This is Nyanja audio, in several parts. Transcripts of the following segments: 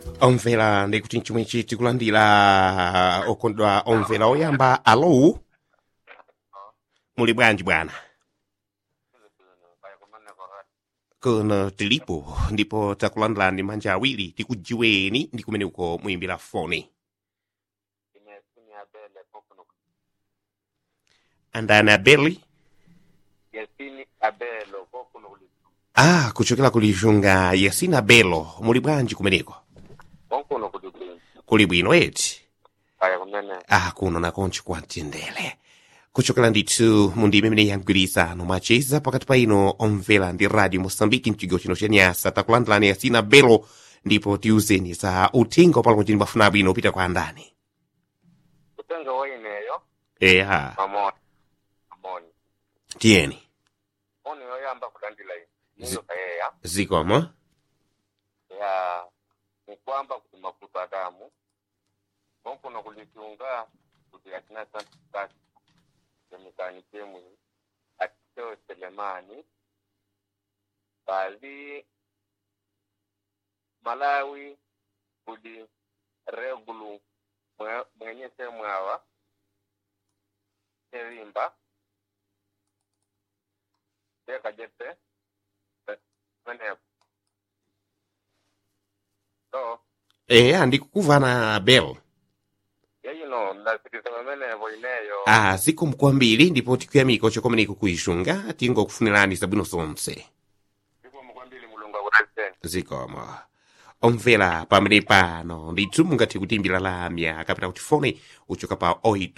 omvera ndikuti chimwe chiti kulandira okondwa omvera oyamba alo muli bwanji bwana kuno tilipo ndipo takulandirani manja awiri tikujiweni ndi kumene uko muyimbira foni andani abeli yasini abelo kokuno kuli ah kuchokera kulishunga yasina belo muli bwanji kumeneko kokuno kuli bwino kuli bwino eti kaya kumene ah kuno nakonchi kwamtendere kuchokera ndithu mundime imene yangwirizano mwacheza pakati pa ino omvera ndi radio mosambiki mchigawo chino cha nyasa takulandirani yasina belo ndipo tiuzeni za uthenga palo kuti mbafuna bwino upita kwa andani kutenga woineyo eya pamoni pamoni tiyeni oni yoyamba kulandila ine Zi- niyo kayeya zikomo ya nikwamba kuti mafuta adamu kokuno kulitunga kuti atina santu kasi semikani chemwi atiteo selemani bali malawi kuli regulu mwe- mwenye semwawa serimba tekajete menepo so eya ndikukuvana belo yeyino ndasiriza pamenepo ineyo ah zikomo kwambiri ndipo tikuyamika ochokomeneko kuishunga tingokufunirani zabwino zonse zikomo kwambiri mulungu akudalitseni zikomo omvera pamene pano ndithu mungathe kutimbira lamya kapita kuti fone uchoka pa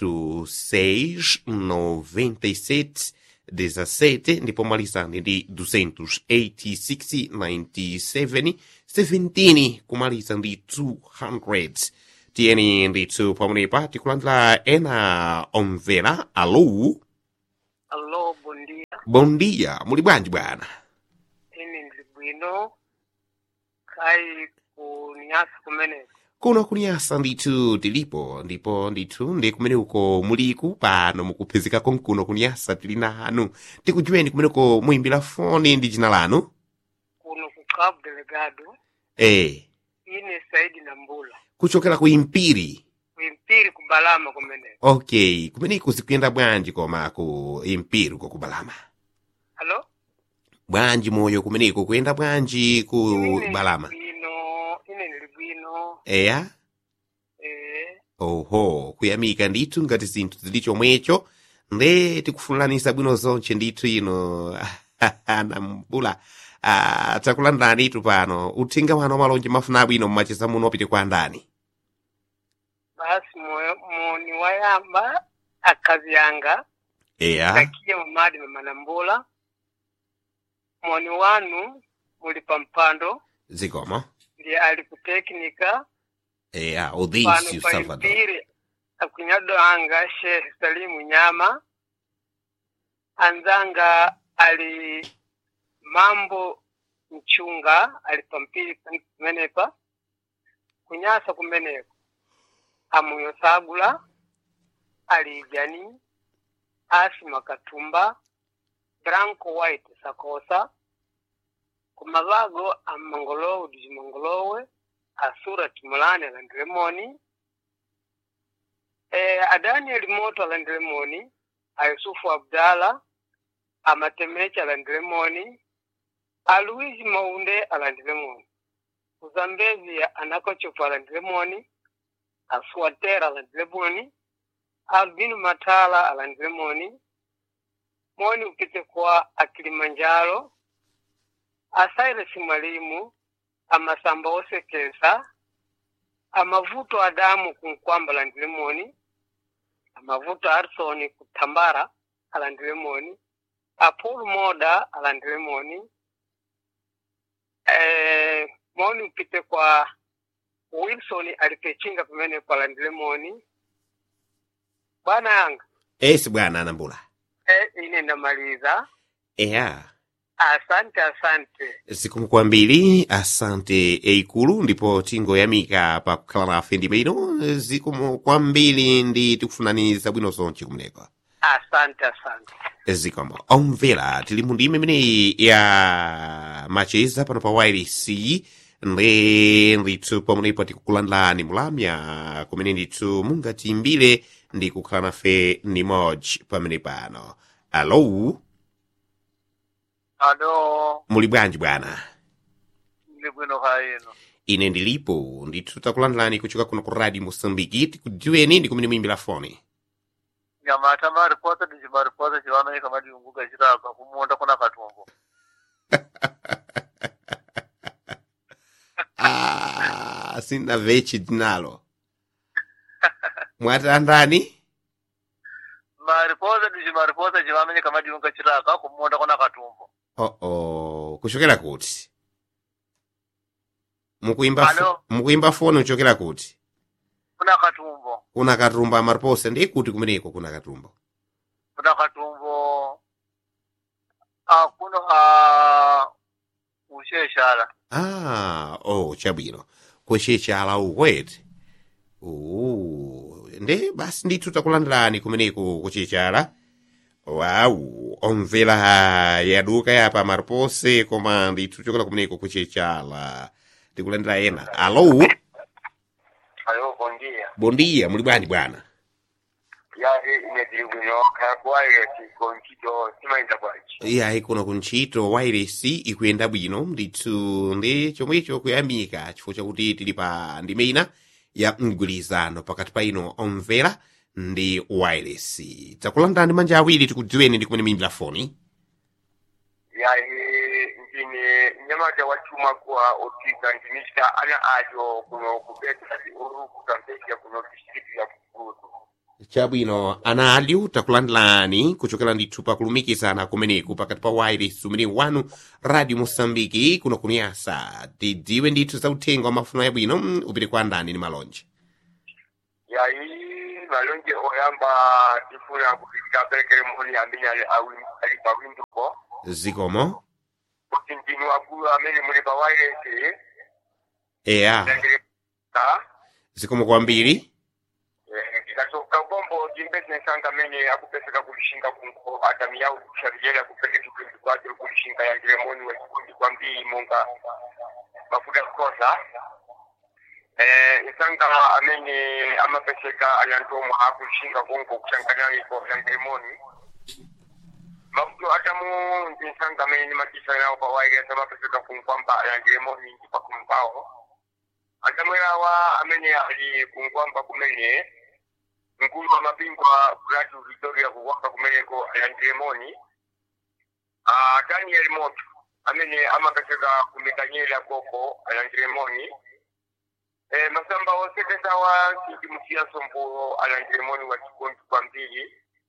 8697 17 ndipo mwalizani ndi 286 97 17 kumaliza ndi 200 tiyeni ndithu pamenepa tikulandira ena omvera alo Allo, bom dia. bom dia muli bwanji bwana Ine ndili bwino. Kai ku nyasa kumene. kuno kunyasa ndithu tilipo ndipo ndithu ndi kumene uko muliku pano mukuphezeka konkuno kunyasa tili nanu tikujiweni kumeneko muyimbira foni ndi dzina lanu Kuno ku Cabo Delegado. eh Ine Saidi Nambula. kuchokera ku impiri Kuimpiri kubalama kumene. okay kumeneko zikuyenda bwanji koma ku impiri uko kubalama Allo? bwanji moyo kumeneko kuyenda bwanji ku Ine balama ndili bwino. Ine ndili bwino. eya Eh, oho kuyamika ndithu ngati zinthu zili chomwecho nde tikufunulanisa bwino zonche ndithu ino nambula ah, takulandirani itu pano uthenga wano malonje mafuna bwino mmacheza muno opite kwa ndani basi moyo moni wayamba akazi yanga. eya Takiye mamadi mama Nambula. Moni wanu muli pampando. zikomo Ndiye ali ku teknika. eya pano odhisiu salvador paimpiri akunyado anga shehe salimu nyama anzanga ali mambo mchunga ali pampiri kumenepa kunyasa kumeneko amuyo sagula ali jani asima katumba branco white sakosa kumavago amangolowe dijimangolowe asura timulani alandilemoni eh, adanieli moto alandilemoni ayusufu abdala amatemechi alandilemoni aluisi maunde alandilemoni uzambezi anakochofu alandilemoni asuatera alandilemoni albinu matala alandilemoni moni upite kwa akilimanjaro asairesi mwalimu amasamba osekesa amavuto adamu kunkwamba alandilemoni amavuto arsoni kutambara alandilemoni apulu moda alandilemoni eh, moni upite kwa wilson alipechinga pamene kwa alandilemoni bwana yanga esi bwana anambula eh, ine ndamaliza eya asante asante zikomo kwambiri asante eikulu ndipo tingoyamika pakukhala nafe ndime ino zikomo kwambiri ndi tikufunani zabwino zonche kumeneko asante asante zikomo omvera tili mu ndime imeneyi ya macheza pano pa wireless ndi ndithu pamenepo tikukulandilani mulamya kumene ndithu mungatiimbire ndi kukhala nafe nimodzi pamene pano alo alo muli bwanji bwana ndi bwino kaino ine ndilipo ndithu takulandilani kuchoka kuno ku radio mosambiki tikudziweni ndi kumene muimbira foni nyamata maripota ndi chimaripota chivanoika madiyunguka chirapa kumunda kuna katumbo ah, sina vechi dinalo mwatandani maripota ndi chimaripota chivamenyeka madiyunga chiraka kumunda kuna katumbo oh oh kuchokera kuti mukuimba fo- Alo? mukuimba foni kuchokera kuti kuna katumbo kuna katumba maripose ndi kuti kumeneko kuna katumba kuna katumbo ah, kuno ah, usheshala ah oh chabwino kuchechala ukwete uh, ndi basi ndithu takulandilani kumeneko kuchechala wau omvera yaduka yapa maripose koma ndithu chokera kumeneko kuchechala tikulandira ena alo ayo bondia bondiya muli bwanji bwana yahe ine tiri bwino kakwaye tikonchito simaenda bwanji iyayi kuno kuntchito wairesi ikuyenda bwino ndithu ndi chomwecho kuyamika chifukwa chakuti tili pa ndime ina ya mgwirizano pakati pa ino omvera ndi wairesi takulandani manja awiri tikudziweni ndi kumene muimbira foni yahe ndine nyamata wachuma kwa otika ndinista ana ajo kuno kubeta uru kutampesha kuno district ya kukutu chabwino ana alyu takulandilani kuchokera ndithu pakulumikizana kumeneku pakati pa wairesi umene wanu radio mosambiki kuno kuniyasa tidziwe ndithu za uthenga wa mafuno yabwino mm, upite kwa andani ni malonje yayi malonje oyamba tifuna kupita perekere moni amene ali awi- ali pawinduko zikomo kuti ndinu akulu amene muli pa wireless eya ndangire ka zikomo kwambiri ndikasoka bombo jimbesensanga amene akupeseka kulishinga kunko atami yawo kusharijera kupeke chikundi kwake kulishinga yangire moni wachikundi kwambiri monga mafuta kukosa eh isanga amene amapeseka ayantomwa akulishinga kunko kushangananiko yangire moni mafuto atamu ndinsanga amene nimatisa nawo pa wireless amapeseka kunkwamba ayangire moni ndi pakumpawo atamwerawa amene ali kunkwamba kumene mkulu wa mabingwa Bradu Victoria kuwaka kumeneko ayandiremoni uh, Daniel Moto amene amakaseka kumekanyera koko ayandiremoni eh, masamba osekesawa sindi musiyanso mpulo ayandiremoni wa chikondi kwambiri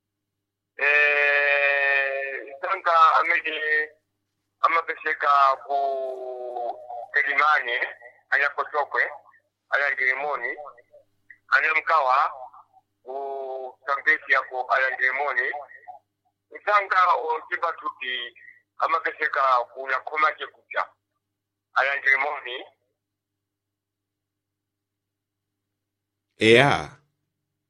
eh, sanga amene amapeseka ku Kelimane anyakosokwe ayandiremoni anyamkawa usambesi yako ayandiremoni nsanga okiba tuti amakeseka kunakhoma chekucha ayandiremoni eya